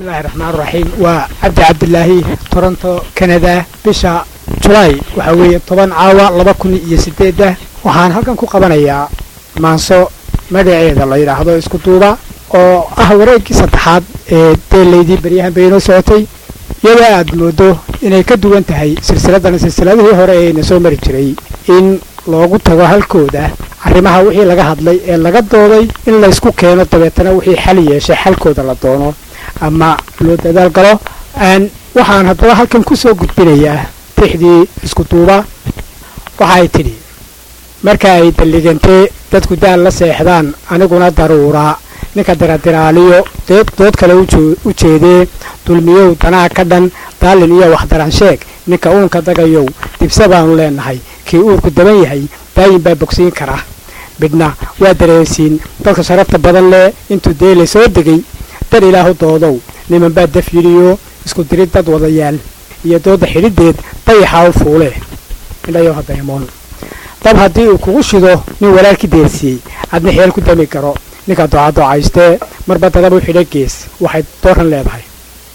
bismillahi raxmaan raxiim waa cabdi cabdilaahi toronto canada bisha julaay waxaa weeye toban caawa laba kun iyo sideedda waxaan halkan ku qabanayaa maanso magaceeda la yidhaahdo isku duuba oo ah wareeggii saddexaad ee deelaydii beryahan bay inoo socotay iyadoo aad moodo inay ka duwan tahay silsiladan silsiladihii hore ee ina soo mari jiray in loogu tago halkooda arrimaha wixii laga hadlay ee laga dooday in laysku keeno dabeetana wixii xal yeeshay xalkooda la doono ama loo dadaal galo waxaan haddaba halkan ku soo gudbinayaa tixdii isku duuba waxa ay tidhi marka ay dalligantee dadku daal la seexdaan aniguna daruuraa ninka diradiraaliyo dood kale u jeedee dulmiyow danaa ka dhan daallin iyo waxdaran sheeg ninka uunka dagayow dibse baanu leenahay kii uurku daban yahay daayin baa bogsiin kara midhna waa dareensiin dadka sharafta badan leh intuu deelay soo degay dar ilaahu doodow niman baa daf yidhiyo isku dirid dad wadayaal iyo dooda xidhideed dayaxaa u fuule indhayo hadaymoon dab haddii uu kugu shido nin walaalki deersiyey adna xeel ku dami karo ninka docadocaystee marba dadab u xidha gees waxay dooran leedahay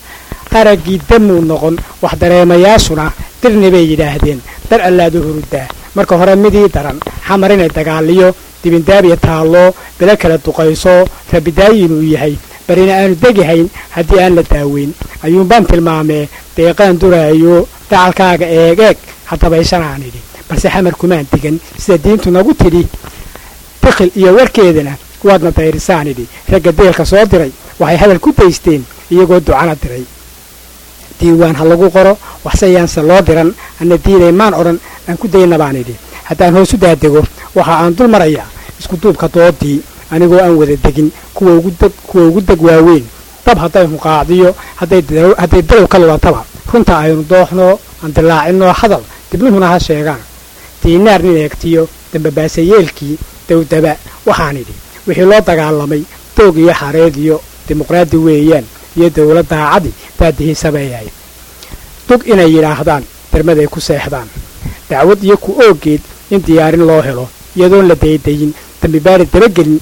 qaraggii damuu noqon wax dareemayaashuna dirni bay yidhaahdeen dar allaadu hurudaa marka hore midii daran xamar inay dagaaliyo dibindaabiya taallo bilo kala duqayso rabidaayin uu yahay barina aanu degihayn haddii aan la daaweyn ayuunbaan tilmaamee deeqaan duraayo dacalkaaga eeg eeg hadabaysanaan idhi balse xamar kumaan digan sida diintu nagu tidhi dikhil iyo warkeedana waadna dayrisaan idhi ragga deelka soo diray waxay hadal ku daysteen iyagoo ducana diray diiwaan ha lagu qoro waxse yaanse loo diran anna diinay maan odhan aan ku dayna baan idhi haddaan hoos u daadego waxa aan dul marayaa isku duubka doodii anigoo aan wada degin kuwa ugu deg waaweyn dab hadday hunqaacdiyo hadday dalow ka lulataba runta aynu dooxnoo aan dilaacinoo hadal dibnuhuna ha sheegaan diinaar nin eegtiyo dambabaasayeelkii dawdaba waxaan idhi wixii loo dagaalamay doog iyo xareed iyo dimuqraadi weeyaan iyo dawlad daacadi baadihiisabeeyahay dug inay yidhaahdaan dermaday ku seexdaan dacwad iyo ku oogeed in diyaarin loo helo iyadoon la daydayin dambibaari dabagelin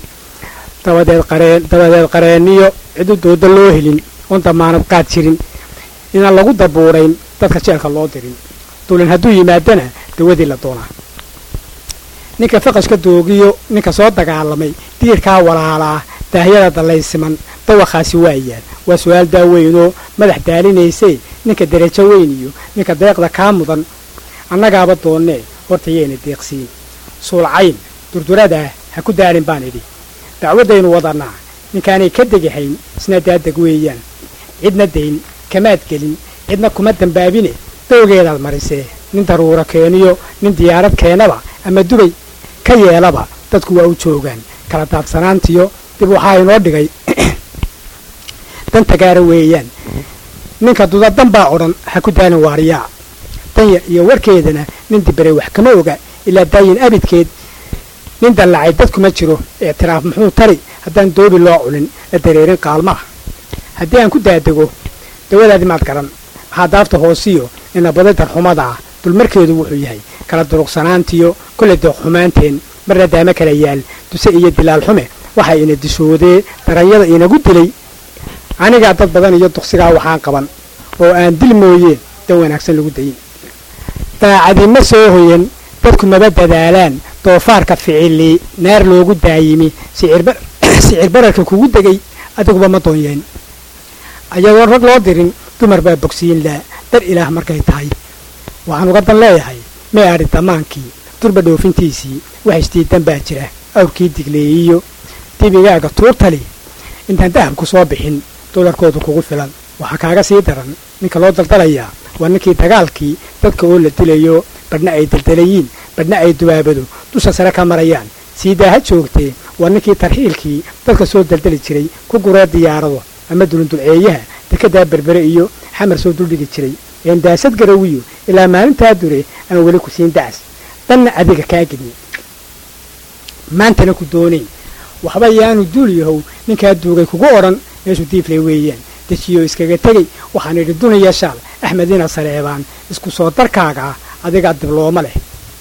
dabadeed qareeniyo cidu dooda loo helin oon damaanad qaad jirin inaan lagu dabuurayn dadka jeelka loo dirin dulin hadduu yimaadana dawadii la doonaa ninka faqashka doogiyo ninka soo dagaalamay diirkaa walaalaa daahyada dallaysiman dawaqaasi waayaan waa su-aal daaweynoo madax daalinaysee ninka derajo weyn iyo ninka deeqda kaa mudan annagaaba doonnee hortayayna deeqsiin suulcayn durduradaa ha ku daalin baan idhi dacwaddaynu wadannaa ninkaanay ka degahayn isna daadeg weeyaan cidna dayn kamaad gelin cidna kuma dambaabine dowgeedaad marisee nin daruuro keeniyo nin diyaarad keenaba ama dubay ka yeelaba dadku waa u joogaan kala daadsanaantiyo dib waxaa inoo dhigay danta gaara weeyaan ninka dudadan baa odhan ha ku daalin waariyaa danya iyo warkeedana nin dibaray wax kama oga ilaa daayin abidkeed nin dallacay dadkuma jiro ictiraaf muxuu tari haddaan doobi loo culin la dareerin qaalmaha haddii aan ku daadego dawadaadi maad garan maxaa daafta hoosiyo inabaday darxumada ah dulmarkeedu wuxuu yahay kala duruqsanaantiyo kolley dooxumaanteen marna daamo kala yaal duse iyo dilaal xume waxaa ina dishoodee daranyada inagu dilay anigaa dad badan iyo duqsigaa waxaan qaban oo aan dil mooyeen dan wanaagsan lagu dayin daacadi ma soo hoyan dadku maba dadaalaan doofaarka ficili naar loogu daayimi sicir bararka kugu degay adiguba ma doonyeen ayadoon rag loo dirin dumar baa bogsiyin laa dar ilaah markay tahay waxaan uga dan leeyahay may adhi damaankii durba dhoofintiisii wax isdiidan baa jira awrkii digleeyiyo dibigaaga tuurtali intaan dahabku soo bixin dolarkoodu kugu filan waxaa kaaga sii daran ninka loo daldalayaa waa ninkii dagaalkii dadka oo la dilayo badhna ay daldalayiin badhna ay dubaabado dusha sare ka marayaan siidaa ha joogtee waa ninkii tarxiilkii dadka soo daldali jiray ku guree diyaarado ama dulundulceeyaha dekedaa berbere iyo xamar soo duldhigi jiray een daasad garawiyo ilaa maalintaa dure aan weli ku siin dacas danna adiga kaa gedin maantana ku doonayn waxba yaanu duul yahow ninkaa duugay kugu odhan meeshu diiflay weeyaan dejiyo iskaga tegey waxaan idhi duniya shaal axmedina saleebaan isku soo darkaaga ah adigaa diblooma leh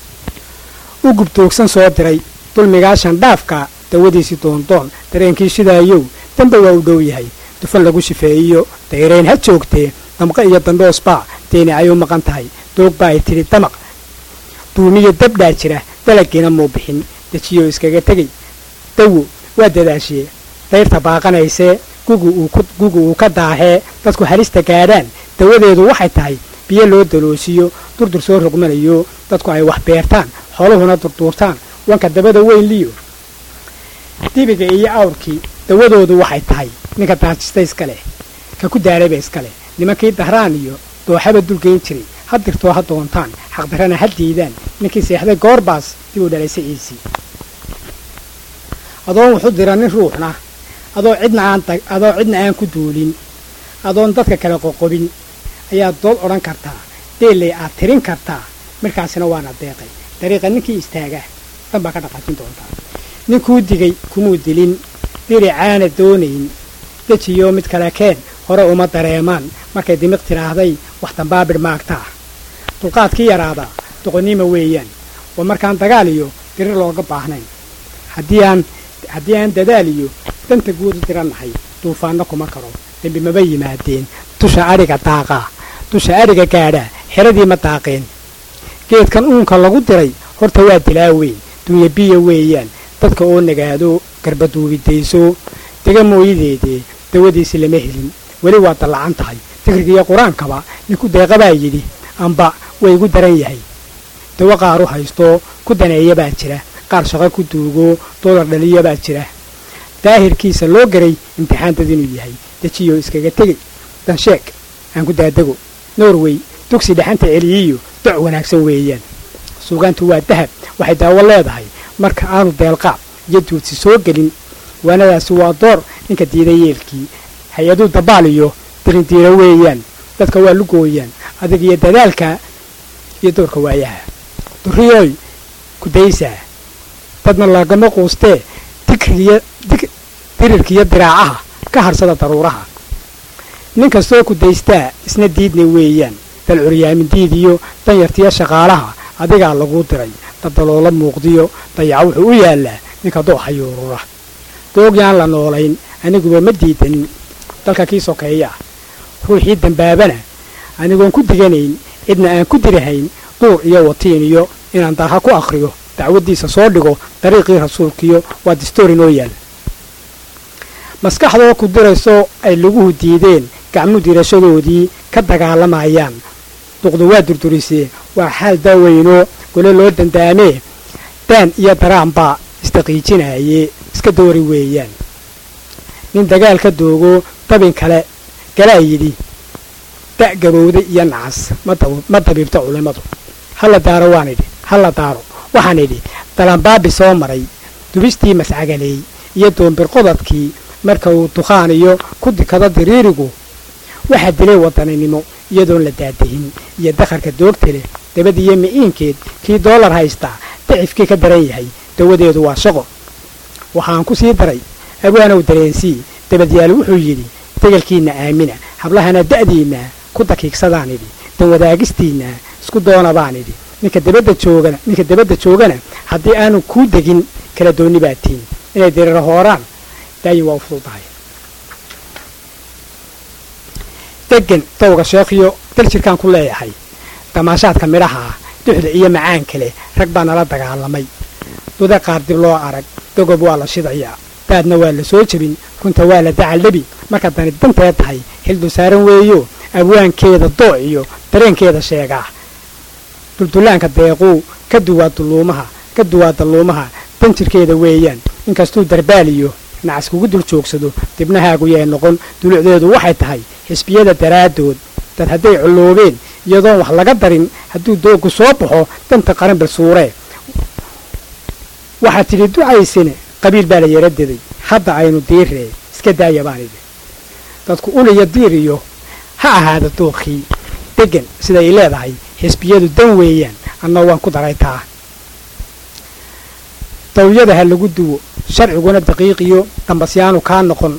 u gubtoogsan soo diray dulmigaa shandhaafka dawadiisii doondoon dareenkii shidaayow damba waa u dhow yahay dufan lagu shifeeyiyo dayrayn ha joogtee damqa iyo damboosbaa deeni ay u maqan tahay doog baa ay tidhi damaq duumiyo dabdhaa jira dalagiina muu bixin dejiyoo iskaga tegay dawo waa dadaashee dayrta baaqanaysee gugu uu ka daahee dadku halista gaadhaan dawadeedu waxay tahay biyo loo daloosiyo durdur soo rogmanayo dadku ay wax beertaan xooluhuna durduurtaan wanka dabada weyn liyo dibiga iyo awrkii dawadoodu waxay tahay ninka daajista iska leh ka ku daarayba iska leh nimankii dahraan iyo dooxaba dulgeyn jiray ha dirtoo ha doontaan xaqdarrana ha diidaan ninkii seexday goorbaas dib u dhalay siciisii adoon wuxu dira nin ruuxna adoo cidna aan adoo cidna aan ku duulin adoon dadka kale qoqobin ayaad dood odhan kartaa deelley aad tirin kartaa markaasina waana deeqay dariiqa ninkii istaaga dan baa ka dhaqaajin doontaa ninkuu digay kumuu dilin diri caana doonayn dejiyoo mid kale keen hore uma dareemaan markay dimiq tidhaahday wax dambaabidh maagtaa dulqaadkii yaraadaa doqonnima weeyaan waa markaan dagaal iyo dirir looga baahnayn haddii aan haddii aan dadaal iyo danta guud u dirannahay duufaanno kuma karo dembi maba yimaadeen dusha adhiga daaqaa dusha adhiga gaadhaa xeradii ma daaqeen geedkan uunka lagu diray horta waa dilaa weyn dunya biya weeyaan dadka oo nagaado garbaduubidayso dega mooyadeedee dawadiisi lama helin weli waa dallacan tahay digrigiiyo qur-aankaba ninku deeqabaa yidhi amba way igu daran yahay dawo qaar u haysto ku daneeya baa jira qaar shaqo ku duugo doodar dhaliya baa jira daahirkiisa loo garay imtixaantad inuu yahay dejiyoo iskaga tegey dansheeg aan ku daadego norway dugsi dhexanta celiyiyo doc wanaagsan weeyaan suugaantu waa dahab waxay daawo leedahay marka aanu deelqaab iyo duudsi soo gelin waanadaasi waa door ninka diiday yeelkii hay-aduu dabaal iyo dirindiiro weeyaan dadka waa lugooyaan adig iyo dadaalka iyo doorka waayaha durriyooy kudaysaa dadna lagama quustee digrigiyo dirirkiiyo diraacaha ka harsada daruuraha nin kastoo kudaystaa isna diidna weeyaan dal curyaamin diidiyo danyartiyo shaqaalaha adigaa laguu diray dadaloola muuqdiyo dayaca wuxuu u yaallaa ninka dooxa yuurura doogyaan la noolayn aniguba ma diidanin dalka kii sokeeya ah ruuxii dambaabana anigoon ku diganayn cidna aan ku dirahayn duur iyo watiin iyo inaan darha ku akhriyo dacwaddiisa soo dhigo dariiqii rasuulkiyo waa distoori noo yaal maskaxdoo ku dirayso ay laguhu diideen gacmu dirashadoodii ka dagaalamayaan duqdu waa durdurisee waa xaal daaweynoo gole loo dandaamee daan iyo daraan baa isdaqiijinaye iska doori weeyaan nin dagaal ka doogo dabin kale galaa yidhi da' gabowda iyo nacas ma dabiibta culimmadu hala daaro waan idhi hala daaro waxaan idhi dalanbaabi soo maray dubistii mascagaleey iyo doombirqodadkii marka uu dukhaan iyo ku dikado diriirigu waxaa dilay wadaninimo iyadoon la daadahin iyo dakharka doogta leh dabadiiyo mi'iinkeed kii doolar haystaa dacifkii ka daran yahay dawadeedu waa shaqo waxaan ku sii daray abwaanow dareensii dabadyaal wuxuu yidhi degelkiinna aamina hablahana da'diinna ku dakiigsadaan idhi dan wadaagistiinna isku doona baan idhi ninka dabadda joogana ninka dabadda joogana haddii aanu kuu degin kala doonni baa tiin inay diriiro hooraan daayin waa u fududahay degan dawga sheekhiyo dal jirkaan ku leeyahay damaashaadka midhaha ah duxda iyo macaan kale rag baa nala dagaalamay duda qaar dib loo arag dogob waa la shidayaa daadna waa la soo jebin runta waa la dacaldhebi marka dani dantee tahay xildu saaran weeyo abwaankeeda dooc iyo dareenkeeda sheegaa duldullaanka deequu ka duwaa dulluumaha ka duwaa dalluumaha danjirkeeda weeyaan inkastuu darbaaliyo nacas kugu dul joogsado dibnahaagu yay noqon dulucdeedu waxay tahay xisbiyada daraaddood dad hadday colloobeen iyadoon wax laga darin hadduu dooggu soo baxo danta qaran balsuuree waxaad tidhi ducaysine qabiil baa la yara deday hadda aynu diirree iska daaya baan idhi dadku uliyo diir iyo ha ahaada dookii deggan siday leedahay xisbiyadu dan weeyaan anna waan ku daray taa dawyada ha lagu duwo sharciguna daqiiqiyo dambasyaanu kaa noqon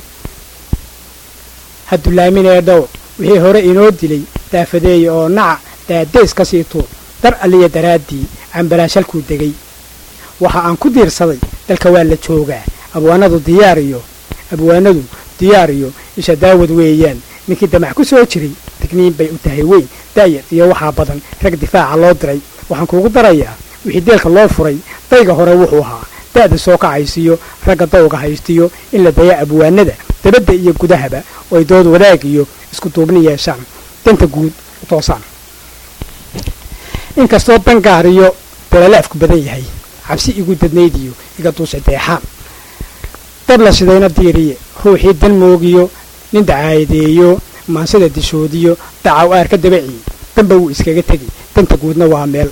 ha dulaaminee dhow wixii hore inoo dilay daafadeeya oo naca daadays ka sii tuur dar alliya daraaddii cambalaashalkuu degay waxa aan ku diirsaday dalka waa la joogaa abwaanadu diyaariyo abwaanadu diyaariyo isha daawad weeyaan ninkii damac ku soo jiray digniin bay u tahay weyn daayar iyo waxaa badan rag difaaca loo diray waxaan kuugu darayaa wixii deelka loo furay dayga hore wuxuu ahaa da'da soo kacaysiyo ragga dawga haystiyo in la daya abwaanada dabadda iyo gudahaba oo ay dood wadaag iyo isku duubni yeeshaan danta guud u toosaan inkastoo dangaar iyo dalalaafku badan yahay cabsi igu dadnayd iyo iga duusha deexaan dab la shidayna diiriye ruuxii dan moogiyo nin dacaayadeeyo maansada dishoodiyo dacaw aarka dabaciye danba wuu iskaga tegi danta guudna waa meel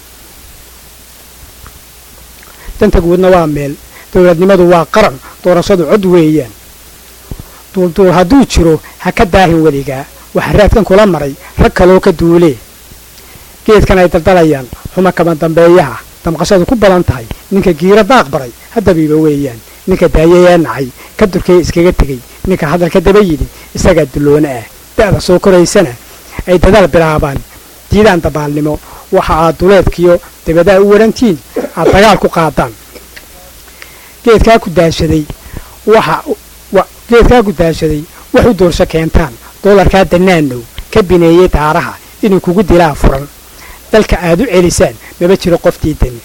danta guudna waa meel dowladnimadu waa qaran doorashadu cod weeyaan duulduul hadduu jiro ha ka daahin weligaa waxaa raadkan kula maray rag kaloo ka duulee geedkan ay daldalayaan xuma kama dambeeyaha damqashadu ku badan tahay ninka giiro daaq baray haddabiiba weeyaan ninka daayayee nacay ka durkee iskaga tegey ninka hadalka daba yidhi isagaa dulloona ah da'da soo koraysana ay dadaal bilaabaan diidaan dabaalnimo waxa aad duleedkiyo dabadaa u warantiin aad dagaal ku qaadaan geedkaa ku daashaday waxa geedkaa ku daashaday wax u doorsho keentaan doolarkaa dannaanow ka bineeyey daaraha inuu kugu dilaa furan dalka aad u celisaan maba jiro qoftii dani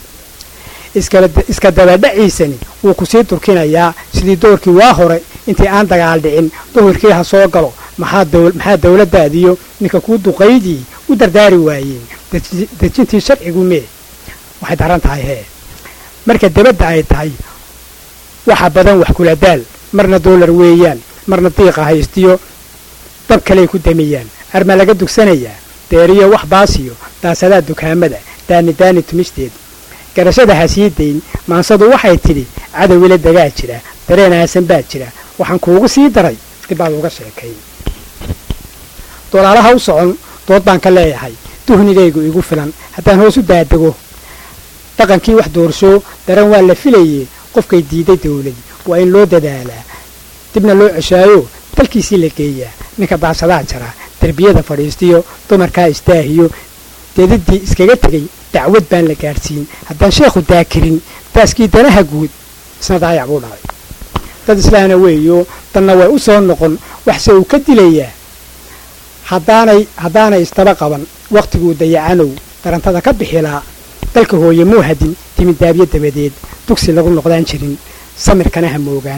iska dabadhaciisani wuu ku sii durkinayaa sidii doorkii waa hore intii aan dagaal dhicin duhurkii ha soo galo maxaa dawladdaadiyo ninka kuu duqaydii u dardaari waayeen dejintii sharcigu mee waxay daran tahay hee marka dabadda ay tahay waxa badan wax kula daal marna doolar weeyaan marna diiqa haystiyo dab kaley ku damiyaan arma laga dugsanayaa deeriyo wax baasiyo daasadaa dukaamada daani daani tumisteed garashada ha sii dayn maansadu waxay tidhi cadowila dagaa jira dareen aasan baa jira waxaan kuugu sii daray dib baad uga sheekayn dolaalaha u socon dood baan ka leeyahay duhnigaygu igu filan haddaan hoos u daadego dhaqankii wax doorsho daran waa la filayee qofkay diiday dawlad waa in loo dadaalaa dibna loo ceshaayo dalkiisii la geeyaa ninka daashadaa jara derbiyada fadhiistiyo dumarkaa istaahiyo deediddii iskaga tegey dacwad baan la gaadhsiin haddaan sheekhu daakirin daaskii danaha guud isna daayac buu dhalay dad islaana weeyo danna way u soo noqon waxse uu ka dilayaa haddaanay haddaanay istaba qaban wakhtiguu dayacanow darantada ka bixilaa dalka hooye muu hadin timidaabyo dabadeed dugsi lagu noqdaan jirin samirkana ha moogaan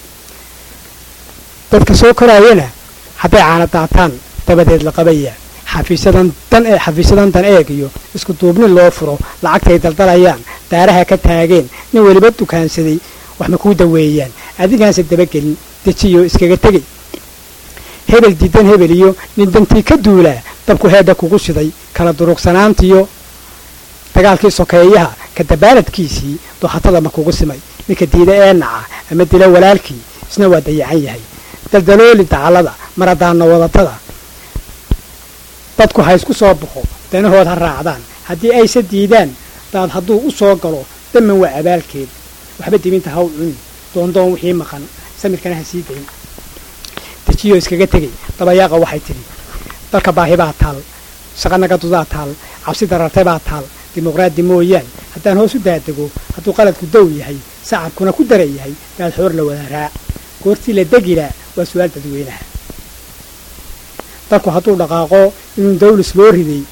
dadka soo koraayana hadday caana daataan dabadeed la qabayaa xafiisyadan dan ee xafiisyadan dan eeg iyo isku duubni loo furo lacagtay daldalayaan daaraha ka taageen nin weliba dukaansaday wax ma kuu daweeyaan adigaanse dabagelin dejiyo iskaga tegey hebel diidan hebel iyo nin dantii ka duulaa dabku heedha kugu shiday kala durugsanaantiyo dagaalkii sokeeyaha ka dabaaladkiisii dooxatada ma kugu simay ninka diida ee naca ama dila walaalkii isna waa dayacan yahay daldalooli dacallada maradaanna wadatada dadku ha isku soo baxo danahood ha raacdaan haddii ayse diidaan daad hadduu u soo galo daman waa abaalkeed waxba dibinta haw cuni doondoon wixii maqan samirkana ha sii dayn dejiyo iskaga tegey dabayaaqa waxay tidhi dalka baahi baa taal shaqanagadudaa taal cabsi darartay baa taal dimuqraadi mooyaan haddaan hoos u daadego hadduu qaladku dow yahay sacabkuna ku dara yahay daad xoor la wada raac goortii la degilaa waa su-aal dadweynaha dalku hadduu dhaqaaqo inuu dawlis loo riday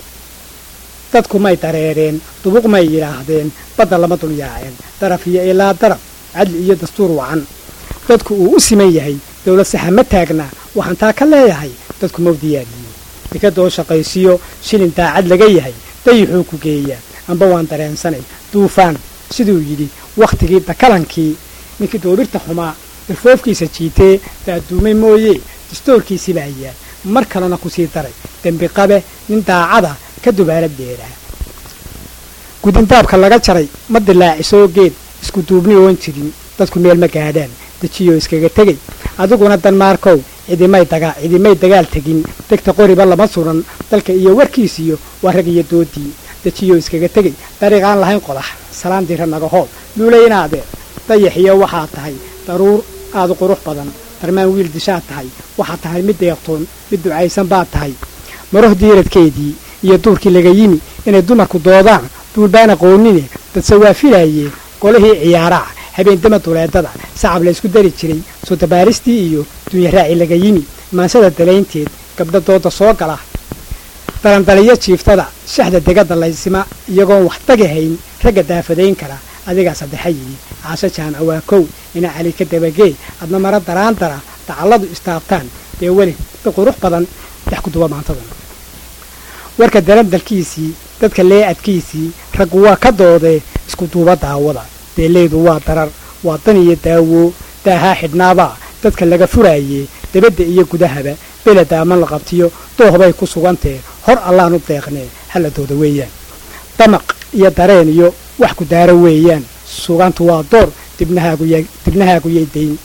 dadku may dareereen dubuq may yidhaahdeen badda lama dul yaaceen daraf iyo ilaa daraf cadli iyo dastuur wacan dadku uu u siman yahay dawlad saxa ma taagna waxaan taa ka leeyahay dadku mau diyaariye dekadoo shaqaysiyo shilin daacad laga yahay dayixuu ku geeyaa amba waan dareensanay duufaan siduu yidhi wakhtigii dakalankii ninkii doobirta xumaa darfoofkiisa jiitee daaduumay mooye dastoorkiisii baa yaal mar kalena ku sii daray dembi qabe nin daacada ka dubaala beeraa gudindaabka laga jaray ma dilaacisoo geed isku duubni oon jirin dadku meel ma gaadhaan dejiyo iskaga tegey adiguna danmaarkow cidimay dagaa cidimay dagaal tegin degta qoriba lama suran dalka iyo warkiisiyo waa rag iyo doodii dejiyo iskaga tegey dariiqaan lahayn qodax salaan dira naga hool luulaynaadee dayax iyo waxaa tahay daruur aada qurux badan darmaan wiil dishaad tahay waxaa tahay mid deeqtoon mid ducaysan baad tahay maroh diiradkeedii iyo duurkii laga yimi inay dumarku doodaan duulbaan aqoonine dadse waa filaayeen golihii ciyaaraha habeen dama duleedada sacab la ysku dari jiray soo dabaaristii iyo dunya raaci laga yimi maansada dalaynteed gabdho dooda soo gala dalandaliyo jiiftada shaxda degada laysima iyagoon wax dagahayn ragga daafadayn kara adigaa saddexa yidhi caasho jaamac waa kow ina cali ka dabagee adna mara daraandara dacalladu istaabtaan dee weli si qurux badan dex ku duba maantadan warka dalandalkiisii dadka leeadkiisii raggu waa ka doodee isku duuba daawada deeleydu waa darar waa dan iyo daawo daahaa xidhnaabaa dadka laga furaaye dabadda iyo gudahaba bela daaman la qabtiyo doohbay ku sugantee hor allaanu deeqnee halladooda weeyaan damaq iyo dareen iyo wax ku daaro weeyaan sugantu waa door dibnahaagu yay dayn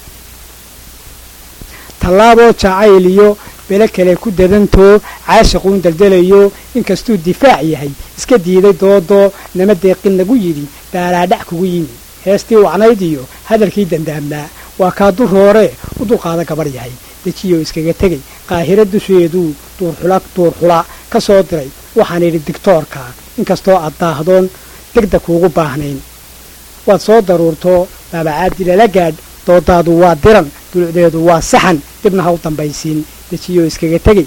tallaaboo jacayl iyo bele kale ku dadantoo caashiquun daldalayo inkastuu difaac yahay iska diiday doodoo nama deeqin lagu yidhi daalaadhac kugu yimi heestii wacnayd iyo hadalkii dandaamnaa waa kaa durooree u dulqaada gabarh yahay dejiyoo iskaga tegay qaahiro dusheeduu duurxula duurxula ka soo diray waxaan idhi digtoorka inkastoo aad daahdoon degda kuugu baahnayn waad soo daruurtoo daabacaaddi lala gaadh doodaadu waa diran dulucdeedu waa saxan dibna ha u dambaysiin dejiyoo iskaga tegay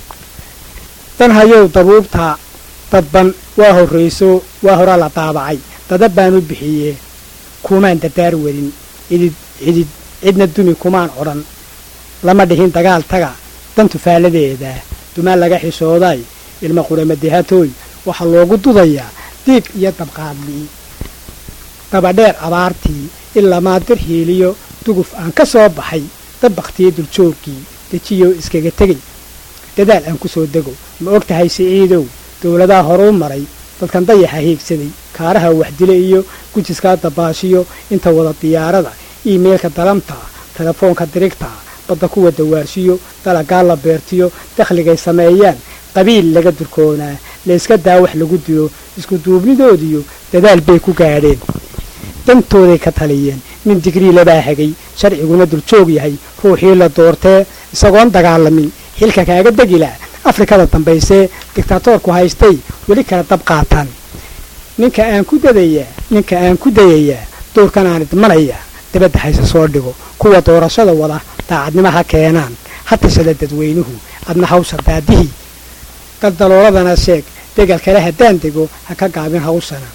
dan hayow dabuubtaa dadban waa horrayso waa horaa la daabacay dadab baan u bixiyee kumaan dardaar wadin cidid cidid cidna dumi kumaan odhan lama dhihin dagaal taga dan tufaaladeeda dumaan laga xishooday ilma quramadehatoy waxaa loogu dudayaa diig iyo dabqaadlii dabadheer abaartii ilamaa dir hiiliyo duguf aan ka soo baxay dabbaktiyo duljoogkii dejiyoo iskaga tegay dadaal aan ku soo dego ma og tahay siciidow dowladaha horuu maray dadkan dayaxa hiigsaday kaaraha waxdile iyo gujiskaa dabaashiyo inta wada diyaarada iimeylka dalamta telefoonka dirigta badda kuwa dawaarshiyo dalagaa la beertiyo dakhligay sameeyaan qabiil laga durkoonaa layska daa wax lagu dilo isku duubnidoodiyo dadaal bay ku gaadheen dantooday ka taliyeen nin digrii labaa hagay sharciguna duljoog yahay ruuxii la doortee isagoon dagaalamin xilka kaaga degila afrikada dambaysee digtaatoorku haystay weli kala dab qaataan ninka aan ku dadayaa ninka aan ku dayayaa doorkan aan idmanaya dabadda hayse soo dhigo kuwa doorashada wada daacadnimo ha keenaan ha tashada dadweynuhu adna hawsha daadihii daldalooladana sheeg degal kale haddaan dego ha ka gaabin hawshana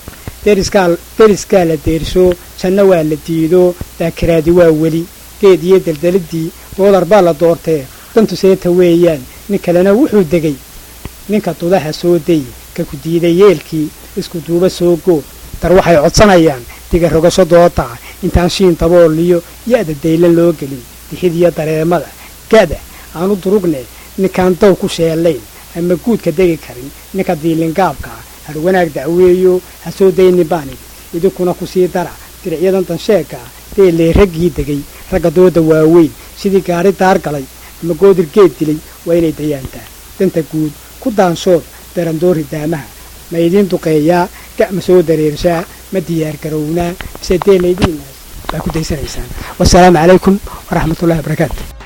deriskaa la deersho janno waa la diido daakiraadi waa weli geed iyo daldalidii doolar baa la doortee dantu seeta weeyaan nin kalena wuxuu degay ninka dudaha soo day ka ku diiday yeelkii isku duuba soo goo dar waxay codsanayaan diga rogasho dooda intaan shiin dabooliyo ya-da daylan loo gelin dixidiyo dareemada gada aanu durugne ninkaan daw ku sheelayn ama guudka degi karin ninka diilingaabka har wanaag dacweeyo ha soo daynin baanid idinkuna ku sii dara diricyadan dansheegka deelee raggii degay ragga dooda waaweyn sidii gaari daar galay ama goodir geed dilay waa inay dayaantaa danta guud ku daanshood darandoori daamaha ma idiin duqeeyaa ga'ma soo dareershaa ma diyaar garownaa mise deelaydiinaas baa ku daysanaysaan wasalaamu calaykum waraxmatullahi wabarakaatu